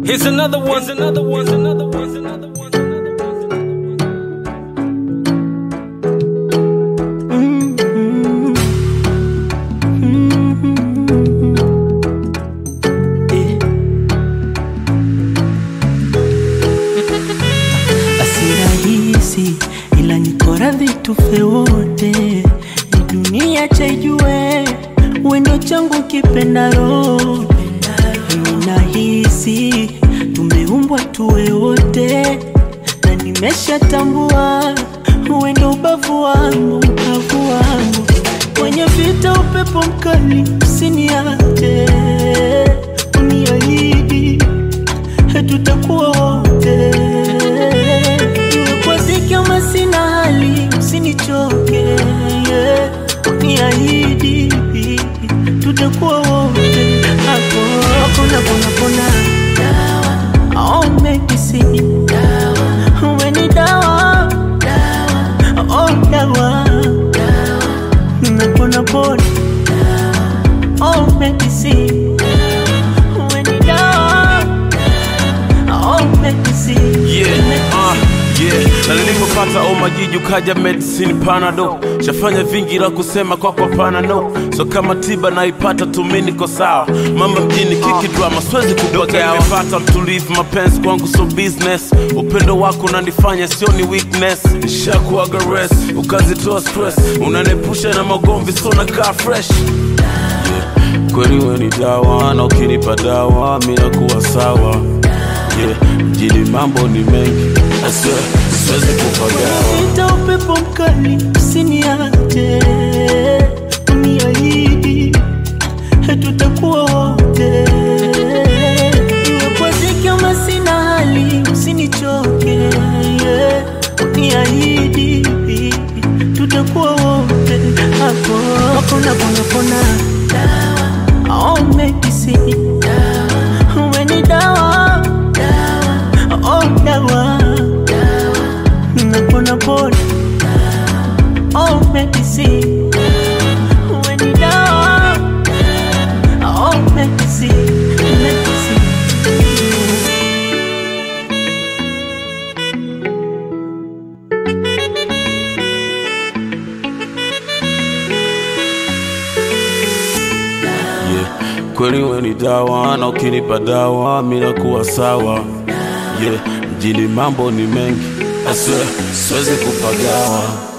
Here's another one, here's another one, here's another one, here's another one. Basi rahisi ila niko radhi tufe wote, ni dunia chaijue wendo changu kipenda roho mimi nahisi tumeumbwa tuwe wote, na nimeshatambua wendo ubavu wangu, ubavu wangu kwenye vita, upepo mkali usiniache, uniahidi tutakuwa wote, iwe kwa dhiki ama sina hali, usinichoke, yeah. uniahidi tutakuwa wote, hapo hakuna pona pona, dawa oh, medicine dawa, uwe ni dawa oh, dawa napona pona, oh, medicine uwe ni dawa oh, medicine Yeah, medicine. uh, yeah. Na nilipopata omajiji ukaja medicine panado shafanya vingi la kusema kwako hapana no so kama tiba naipata tumi niko sawa mama mjini kiki drama siwezi kudoka nimepata mtulivu mapenzi kwangu so business upendo wako unanifanya sioni weakness nishakuaga rest ukazitoa stress unanepusha na magomvi so nakaa fresh kweli we ni dawa na ukinipa dawa mi nakuwa sawa yeah. mjini mambo ni mengi I swear, siwezi kupagawa Nita upepo mkali usiniache, uniahidi tutakuwa wote, iwe kwa dhiki ama sina hali, usinichoke, yeah. uniahidi tutakuwa wote, hapo hakuna pona pona, dawa oh, medicine dawa, uwe ni dawa dawa oh, dawa napona pona oh medicine when you down oh medicine medicine yeah. kweli we ni dawa na ukinipa dawa mi nakuwa sawa yeah. mjini mambo ni mengi I swear, siwezi kupagawa